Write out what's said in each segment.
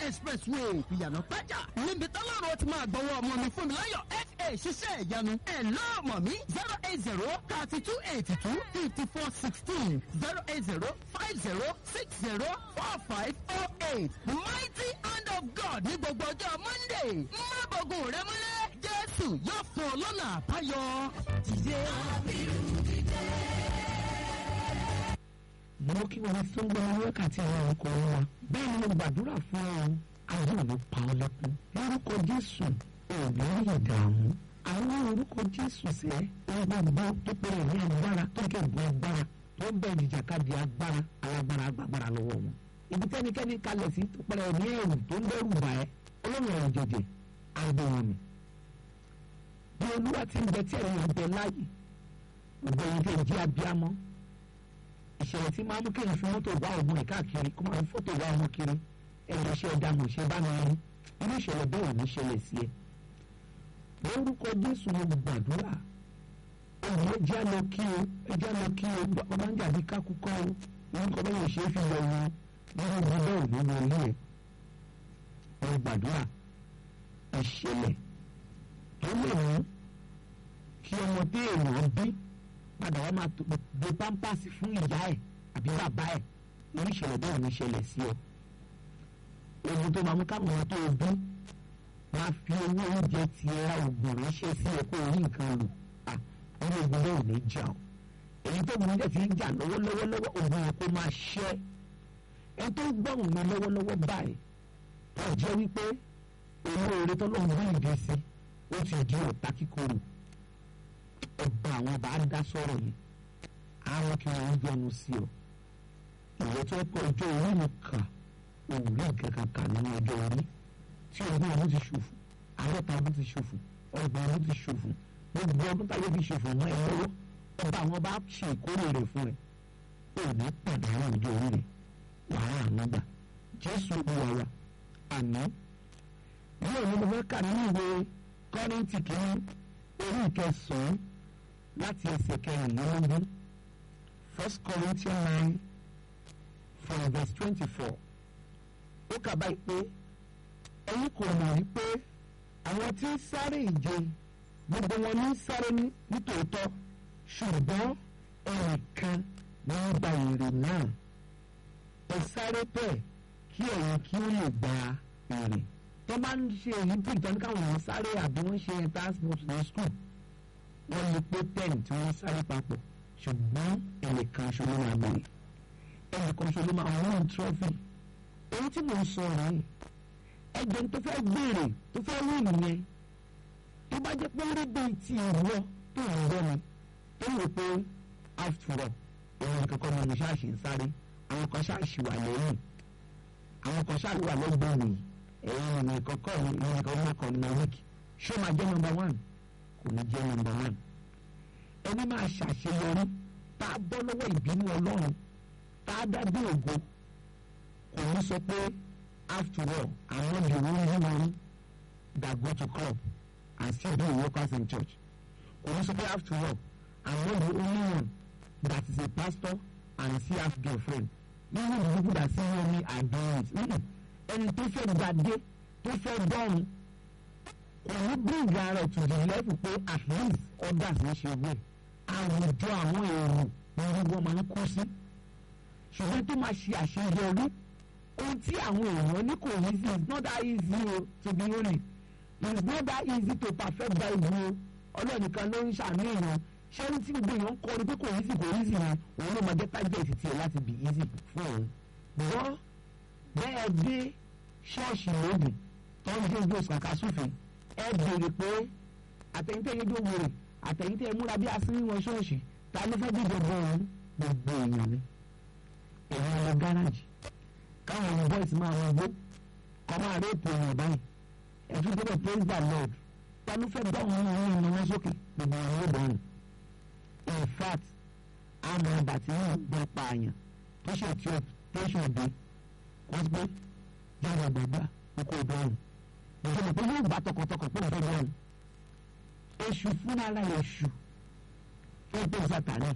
expressway ìyànà pẹ́jà níbi tọ́lọ́run ti máa gbọ́wọ́ ọmọ mi fún mi láyọ̀ fa ṣiṣẹ́ ìyanu ẹ̀ lọ́ọ̀mọ̀ mi zero eight zero thirty two eighty two fifty four sixteen zero eight zero five zero six zero four five four eight mighty hand of God ní gbogbo ọjọ́ monday má bọ̀gùn rẹ múlẹ̀ jésù yóò fún ọ lọ́nà àbáyọ. dìde. mo kí wọn tó ń gbọ́ wákàtí àwọn ọkọ̀ wa bẹ́ẹ̀ ni mo gbàdúrà fún ọ ayé òní pa ọ lẹ́kún lórúkọ jésù òní rí ìdààmú àwọn orúkọ jésù sẹ́ ọgbọ́n tó péré ní agbára tó kẹ́gbọ́n agbára tó bẹ̀rẹ̀ ìjàkadì agbára alágbára agbára lọ́wọ́ wọn ibi tẹ́nikẹ́ni kalẹ̀ sí tó pẹ̀lẹ́ ní ẹ̀rù tó ń dẹ́rù bà ẹ́ ọlọ́run ọ̀rọ̀ jẹjẹ àgbẹ̀wọ̀n mi bí olúwa ti ń bẹ tí ẹ̀rọ ń bẹ láàyè ọ̀gbẹ́yìn tẹ̀ jí abiyamọ ìṣẹ̀lẹ̀ tí máa mú kéèyàn fi mọ́tò wá ọmọ ẹ̀ káàkiri kó máa fi fọ́tò wá ọmọ kiri ẹ̀rọ iṣẹ́ ẹ̀dá mọ̀ ṣe bá mi rí irú ìṣẹ̀lẹ̀ bẹ́ẹ̀ ò ní ṣẹlẹ̀ sí ẹ. lórúkọ jésù mo gbàdúrà ọ̀hún ẹja lọ kí o ẹja lọ kí o ọmọ ń jàbí kákúkọ́ o orúkọ bẹ́ẹ̀ yóò ṣe é fi lọ wọn nínú ibi bẹ́ẹ̀ ò ní wọ ilé ẹ̀. mo gbàdúrà ìṣẹ̀lẹ̀ tó lè mú kí ọmọ tí èèyàn bí padà wá máa gbé pampasì fún ìyá ẹ̀ àbí bàbá ẹ̀ irú ìṣẹ̀lẹ̀ bẹ́ẹ̀ ní ṣẹlẹ̀ sí ọ. ohun tó máa mú káwọn ọmọ tó o bí máa fi owó oúnjẹ ti ẹ ra oògùn ránṣẹ́ sí ẹ kó o rí nǹkan lò ọmọ ogun bẹ́ẹ̀ ò ní jà o. èyí tó gbọ́n jẹ́ ti ń jà lọ́wọ́lọ́wọ́ lọ́wọ́ oògùn yẹn kó máa ṣẹ́ ẹ tó gbọ́hùn mi lọ́wọ́lọ́wọ́ báyìí wọ́n jẹ́ wípé owó oore tọ́lọ́run bí ìdí sí ó ti di ọ̀tá kíkorò ọba àwọn bá dá sọ̀rọ̀ yìí àwọn kí wọ́n yọnu sí ọ ìwọ tó kọ ọjọ́ orí mi kà òun rí nǹkan kan kà nínú ọjọ́ orí tí ọdún ọdún ti ṣòfò àádọ́ta ọdún ti ṣòfò ọgbọ̀n ọdún ti ṣòfò gbogbo ọdún táyé fi ṣòfò mọ́ ẹ lọ́wọ́ ọba àwọn bá ṣe ìkórè rẹ̀ fún ẹ ò ní pàdánù ọjọ́ orí rẹ̀ wàhálà ànágbà jésù olúwa wa àná yóò ní mo fẹ́ kà nínú ìwé kọ́rìntì kìíní orí ìkẹsàn-án láti ẹsẹ̀ kẹrìnlélógún first corinthians nine from verse twenty-four ó kà báyìí pé ẹ̀yin kò mọ̀ wípé àwọn tí ń sáré ìje gbogbo wọn ní sáré nítòótọ́ ṣùgbọ́n ẹnìkan ní í gba èrè náà ẹ sáré bẹ́ẹ̀ kí ẹ̀yin kí ó lè gba èrè tó bá ń ṣe èyí bí ìtọ́ni káwọn èèyàn sáré àbí wọ́n ṣe transport ní school wọ́n lè pé ten tí wọ́n sáré papọ̀ ṣùgbọ́n ẹnìkan ṣo ló máa bèrè ẹnìkan ṣo ló máa wọ́n trọ́fì èyí tí mò ń sọ rẹ̀ ẹgbẹ́ tó fẹ́ gbèrè tó fẹ́ wí nìyẹn tó bá jẹ́ pé ó rí bíi ti ìwọ tó ń gbọ́ mi tó ń rò pé after all òun kankan ni mo ṣáàṣì ń sáré àwọn kan ṣáàṣì wà lẹ́yìn àwọn kan ṣáàṣì wà lẹ́gbẹ̀ẹ́ mi ẹ̀yin ni kọ́kọ́ mi ní nǹkan mọ́kàn ní wíìkì ṣé ó máa jẹ́ nọmba one kò ní jẹ́ nọmba one ẹni máa ṣàṣeyọrí tá a bọ́ lọ́wọ́ ìbínú ọlọ́run tá a dá dé ògo kò ní sọ pé after all àwọn the only one that go to club and still do workers in church kò ní sọ pé after all àwọn the only one that is a pastor and still have girlfriend even the people that see me are doing it ẹni tó fẹ́ gbadé tó fẹ́ dọ́run kò ní bring ara to the level pé at least others ń ṣe wẹ̀ àwùjọ àwọn èrò ni wọ́n máa ń kú sí ṣùgbọ́n tó máa ṣe àṣeyọrí ohun tí àwọn èèyàn ní kò easy it's not that easy o to be holy it's not that easy to perfect bible o ọlọ́ọ̀nìkan ló ń ṣàánú èèyàn ṣẹ́ni tí gbogbo èèyàn ń kọ́ ni pé kò easy kò easy yẹn òun ló máa jẹ́ target tiẹ̀ láti be easy fún òun gbọ́ bẹ́ẹ̀ dé ṣọ́ọ̀ṣì lóògùn tó ń dé ojú òṣùkàkà sófin ẹ béèrè pé àtẹ̀yìntẹ̀ yẹn jó wòrè àtẹ̀yìntẹ̀ múra bí asínrín wọn ṣọ́ọ̀ṣì ta ló fẹ́ dìbò bọ́ òun gbogbo èèyàn ni èèyàn lọ gáràjì káwọn ọmọ bọ́ìsì máa wọn gbó kọ́ máa réèpù èèyàn báyìí ẹ̀tún gbọ́dọ̀ praise the lord ta ló fẹ́ bá òun òun ìrìn wọn sókè gbogbo àwọn ọmọ bọ́ọ̀nù in fact àmọ́ ọba tí wọ́n gbọ́ pa àyàn tó ṣe tí ó tẹ́sán dé wọ́n gbé yàrá gbàgbà oko bọ́ọ̀lù ìjọba pé yóò gbà tọkàntọkàn pé òfin bọ́ọ̀lù èṣù fúnra rẹ̀ èṣù fẹ́ tó sàtàrí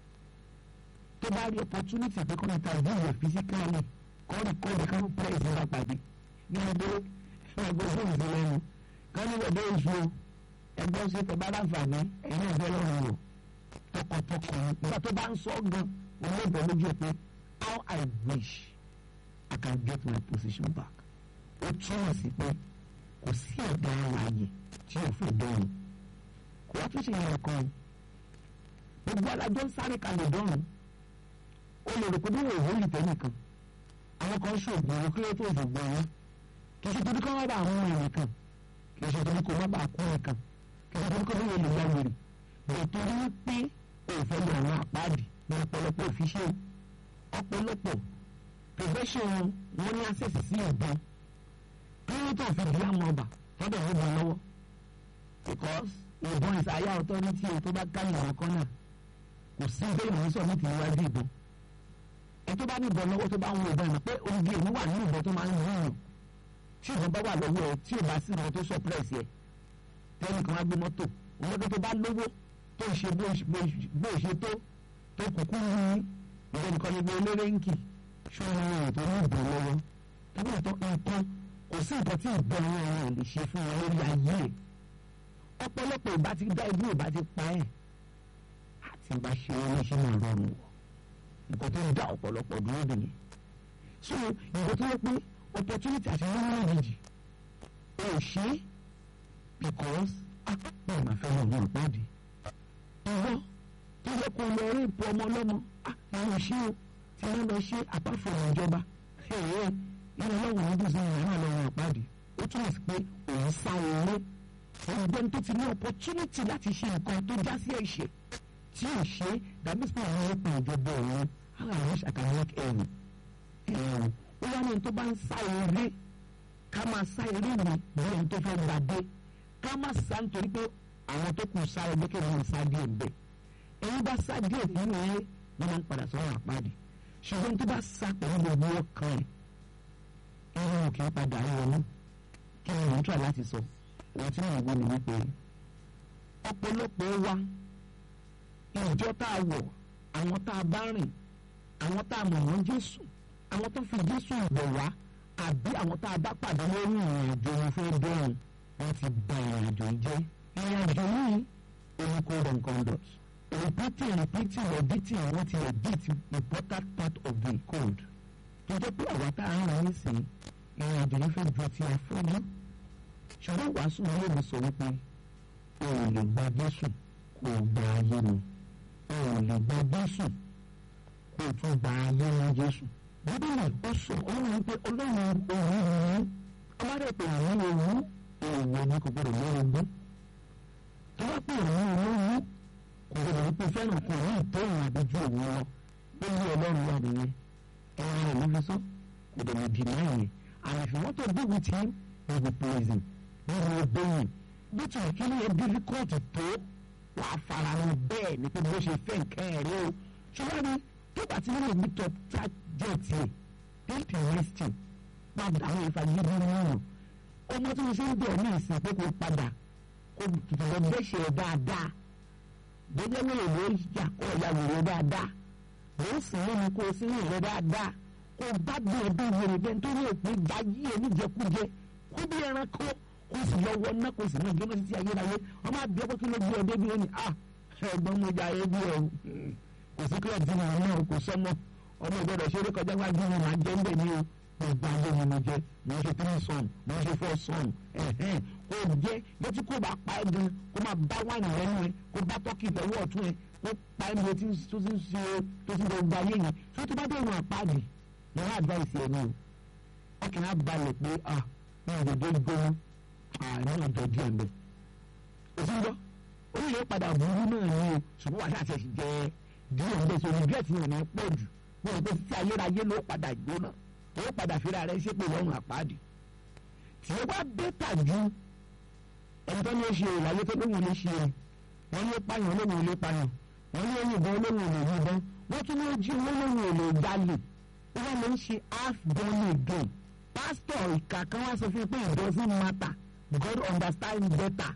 tó bá rí opportunity pé kọ́ni ta ìdí ìwé physically kọ́ni kọ́ni káwọn praise nígbà pàdé ní ẹgbẹ́ ẹgbẹ́ fóònù sí lẹ́nu kán ní bẹ̀bẹ̀ oṣù ẹgbẹ́ ṣe tẹ bá láǹfààní ẹ̀yin náà fẹ́ lọ́rùn wò tọkàntọkàn nígbà tó bá ń sọ gan òun ló bẹ̀ lójú ẹ pé how I wish I can get my position back ó túmọ̀ sí pé kò sí ẹ̀dá ààyè tí ò fẹ́ dọ́rùn kò wá tún ṣe yẹn kan gbogbo alájọ ń sáré kalẹ̀ dọ́rùn ó lè rò pé bí wọ́n ò hólì tẹ́nìkan àwọn kan ṣoògùn owó kí ló tó ṣògbọ́n wọn kì í ṣe torí kọ́ wọ́n bá àwọn ọmọ ẹ̀rìn kan kì í ṣe torí kọ́ wọ́n bá kú ẹ̀ kan kì í ṣe torí kọ́ wọ́n lè ya wèrè bẹ̀rẹ̀ torí pé òfẹ́ lọ àwọn àpáàdì ní ọ̀pọ̀lọpọ̀ òfìṣẹ́ ọ̀pọ̀lọpọ̀ profession wọn ní access sí ìbọn kí ló tó fi di àmọ́ ọba tọ́dọ̀ ó bọ̀ lọ́wọ́ because ìbọn ìsàyà authority tó bá káyọ̀ àwọn kan náà kò sí ìbéèrè wọn sọ ní ti níwájú ìbọn ẹ tó bá ní ìbọn lọ́wọ́ tó bá ń wo ìbọn ìmọ̀ pé oúnjẹ èmi wà nínú ìbọn tó máa ń yíyan tí ìbọn bá wà lọ́wọ́ ẹ tí ò bá sí ìbọn tó suppress yẹ tẹ́lẹ̀ kan wá gbé mọ́tò òun tó bá lówó tó ń ṣe bó ṣe tó tó kúkú ní ìbọn nìkan ní eléré ń kì ṣọ́ra ẹ̀ tó ní ìbọn lọ́wọ́ tàbí ìtọ́ nǹkan kò sí nǹkan tí ìbọn wọn ò lè ṣe fún wọn lórí ayé ẹ̀ ọ̀pọ̀lọpọ̀ ìbá ti dá ibi ìbá ti pa ẹ̀ àti ìbá ṣe wọn ní ṣe máa rọrùn wọ̀ nǹkan tó ń dá ọ̀pọ̀lọpọ̀ dúró dè yẹn so nǹkan tó yẹ pé opportunity àti nínú méjèèjì ò ṣe é because bẹ́ẹ̀ máa fẹ́ lọ wọn pàdé ìwọ tó yẹ kó lọ rí ipò ọmọ ọlọ́mọ àwọn ṣé o tí wọ́n lọ ṣe àpáfọ̀rọ̀ ìjọba ẹ̀ẹ́ ìyẹn lọ́wọ́ ọdún sí ìyẹn náà lọ́wọ́ pàdé ó túmọ̀ sí pé òun sá owó ọ̀gbẹ́ni tó ti ní opportunity láti ṣe nǹkan tó já sí ẹ̀ṣẹ̀ tí ò ṣe dàbí sí àwọn ọ̀pọ̀ ìjọba òun how I wish I can make ẹ̀rù ẹ̀rù ó wá ní tó bá ń sá eré ká máa sá eré mi bí ẹni tó fẹ́ gbàdé ká má sá nítorí pé àwọn tó kù sá ẹgbẹ́ kí wọ́n sá díẹ̀ ń bẹ̀ ẹ̀yin bá sá díẹ̀ nínú ẹ̀ wọ́n máa ń padà sọ́wọ́ àpáàdé ṣùgbọ́n tó bá sá pẹ̀lú gbogbo ọkàn ẹ̀ ẹ̀rù kì í padà wọnú kí ni wọ́n try láti sọ ohun tí wọ́n gbọ́ ni wípé ọ̀pọ̀lọpọ̀ wa ìjọ tá a wọ̀ àwọn tá a bá rìn àwọn tá a mọ̀ wọ́n Jésù àwọn tó fi Jésù ìbọ̀ wá àbí àwọn tá a bá pàdé lórí ìrìn àjò wọn fẹ́ dẹ́rùn wọ́n ti bà ìrìn àjò yìí jẹ́ ìrìn àjò yìí oní code and conduct repeating repeating editing wọ́n ti edit important part of the code tó jẹ́ pé àwa tá a ń rìn sí ìrìn àjò yìí fẹ́ ju ti afọ́jú ṣùgbọ́n wàásù ilé mi sọ wípé o ò lè gba Jésù kó o gba ayé mi o ò lè gba Jésù kó o tún gba ayé mi Jésù bíbélì ó sọ ọlọ́run wípé ọlọ́run òun yìí ọmọdé pé òun òun èèwọ̀ ni kò gbọdọ̀ lọ́rọ̀ gbọ́ tó bá pè òun òun kò gbọdọ̀ wípé fẹ́ràn kò ní ìtẹ́yìn àbíjú òun lọ ó ní ọlọ́run wà nìyẹn ẹ̀rọ rẹ̀ ló fi sọ kò dẹ̀ lè dì náà yẹn and if you want to be with him you will praise him you will obey him bó ti wà kí ni ẹ difficult tó wàá fara wọn bẹ́ẹ̀ ni pé bó ṣe fẹ́ nǹkan ẹ̀rí o ṣùgbọ́n ni tó bá ti nílò meet up target yẹ take a resting padà àwọn ìfàyè bí wọn ọmọ tí mo ṣe ń bẹ̀ ní ìsìn pé kò padà kò tètè lọ bẹ́ṣẹ̀ dáadáa bóyá wọ́n lè yà kọ́ ọ̀yà wòrò dáadáa ló ń sìn lómi kó o sí ní ìrẹ́ dáadáa kó o bá bí ẹbí wòrò bẹ́ẹ̀ nítorí òpin gba yí ẹ níjẹkújẹ kó bí ẹranko kó o sì lọ wọ náà kó o sì ní ìgbóná títí ayérayé ọmọ àbí ọkọ kí ló gbé ọdẹ bí ó ní ah ẹ̀gbọ́n mo jà ẹ bí ọ kò sí kílọ̀ tí mo náà kò sọmọ ọmọ ìgbọ́dọ̀ ṣeré kọjá wájú mi máa jẹ́ ń bẹ̀ ní o gbogbo ayé mi mo jẹ mo ń ṣe three son mo ń ṣe four son ẹ̀hẹ́n kò jẹ́ létí kò bá pa ẹ́ gan kó máa bá wáìnì lẹ́nu ẹ kó bá tọ́kì ìfẹ́wọ́ ọ̀tún ẹ kó pa ẹ́ níbi tó ti ń ṣe tó ti ń gbogbo ayé yẹn tó ti bá dé ìwọ̀n àpáàdì mo wá advice ẹ ní o ọkàn á balẹ̀ pé ah mi ò dé gbóhùn àárín ọjọ́ díẹ̀ mbẹ́ òsì ń gbọ́ ó yẹ padà burú náà ní o ṣùgbọ́n wàá ṣàṣẹ jẹ díẹ̀ mbẹ́ so regret yẹn ò ní pọ̀ jù mo rò pé títí ayérayé ló padà gbóná ó padà fira rẹ ṣépè lọ́rùn àpáàdì tí ó bá bẹ́tà ju ẹni tó ní ó ṣe ìlàyé tó lóhùn lè ṣe wọ́n ní ó pààyàn lóhùn lè pààyàn wọ́n ní ó yìnbọn lóhùn lè yìnbọn wọ́n tún ní ó jí owó lóhùn lè jalè wọ́n lè ń ṣe half done again pásítọ̀ ìkà kan wá sọ fún mi pé it doesn't matter God understand better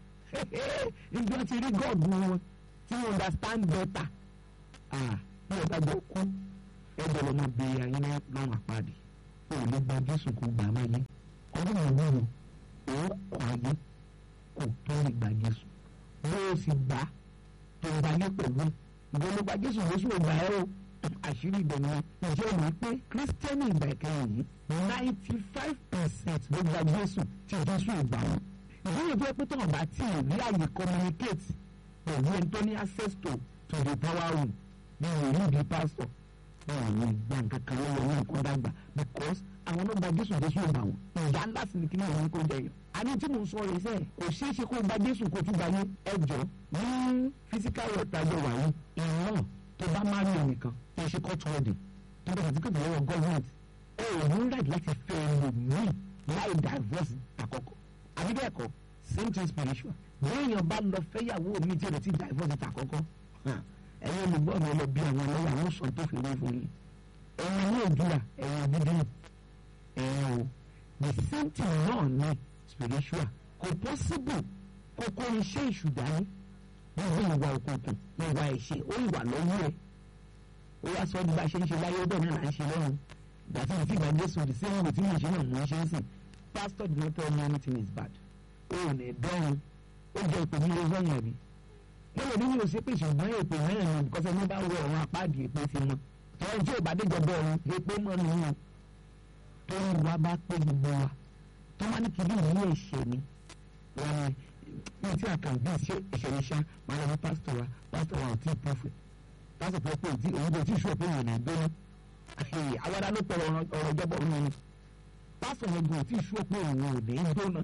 ìjọ ti rí God wọn tí wọ́n understand better ah bí ọ̀gá jọ kú ẹgbẹ́ lọ́mọ bèèrè ayé náà àpáàdì ó lè gba jésù kó gbà má yé àwọn ìwúrò òun kọ ayé kò tó lè gba Jésù bó o sì gbà tó ń gbayé pẹ̀lú ìwọ ló gba Jésù Jésù ò gbà ẹ́ o àṣírí ìdẹ̀nu ìjẹ́ ìwé pé kírísítẹ́nì ìgbà ìkẹyìn yìí ninety five percent ló gba Jésù tí Jésù ò gbà wọn ìwúrò tó yẹ pé tọ́wọ́n bá tí ì rí àyè communicate pẹ̀lú ẹni tó ní access to to the power room ní ìrírí di pastor wọn ò ní gbà nǹkan kan lọ́wọ́ ní nǹkan dàgbà because àwọn náà gba Jésù Jésù ò gbà wọn ìyá ńlá sì ni kí ni àwọn kò jẹ yàn àní tí mo sọ rẹ sẹ kò ṣeé ṣe kó gba Jésù kó tún gba yín ẹjọ ní physical world tajọ wà yín ìran tó bá má rí ẹnìkan tó ṣe court wedding tó bá ti kéde lọ́wọ́ government ẹ ò ní right láti fẹ́ ẹlòmíì láì divorce àkọ́kọ́ àbí bẹ́ẹ̀ kọ́ same thing spiritual lẹ́yìn ọba lọ fẹ́yàwó mi tí o lè ti divorce àkọ́kọ́ ẹ̀yin olùgbọ́ mi lọ bí àwọn ọlọ́wọ́ àwọn sọ tó fi wé fún yín ẹ̀yin ní òdúrà ẹ̀yin dídín ẹ̀yin o the same thing náà ní spiritual kò possible kó kó iṣẹ́ ìṣùdání gbogbo ìwà òkùnkùn ìwà ẹ̀ṣẹ̀ ó ìwà lọ́wọ́ ẹ̀ ó wá sọ bí bá ṣe ń ṣe láyé ọdọ náà là ń ṣe lọ́run ìgbà tí mo ti gbà Jésù the same way tí mo ṣe náà mo ń ṣe ń sìn pastor did not tell me anything is bad ó ò ní dọ́run ó jẹ́ ìpè ní ilé sọ́yìn ẹ̀mí wọ́n lè ní mi ò ṣe pé ṣùgbọ́n èpè mẹ́rin ni because ẹni bá wọ ọ̀run apáàdì èpè ti mọ tọ́wọ́n tí ò bá dé jọba ọ̀run èpè mọ́ ni wọn tó ń wá bá pé gbogbo wa tó wá ní kí ní ìlú ẹ̀ṣẹ̀ ni wọn ni ní tí a kàn bí ṣe ẹ̀ṣẹ̀ ní ṣá máa lọ ní pásítọ̀ wa pásítọ̀ wa ò tí ì pọ́fẹ̀ pásítọ̀ tó pé òtí òun kò tí ì ṣú òpin ìrìn àgbẹ̀rẹ̀ àwàdà ló pẹ̀lú ọ̀rọ̀ ìjọba òun ni pásítọ̀ yẹn kò tí ì ṣú òpin ìrìn òde gbóná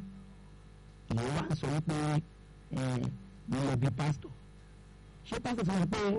ìyẹn wá ń sọ wípé ẹ mo lọ bí pásítọ̀ ṣé pásítọ̀ sọ pé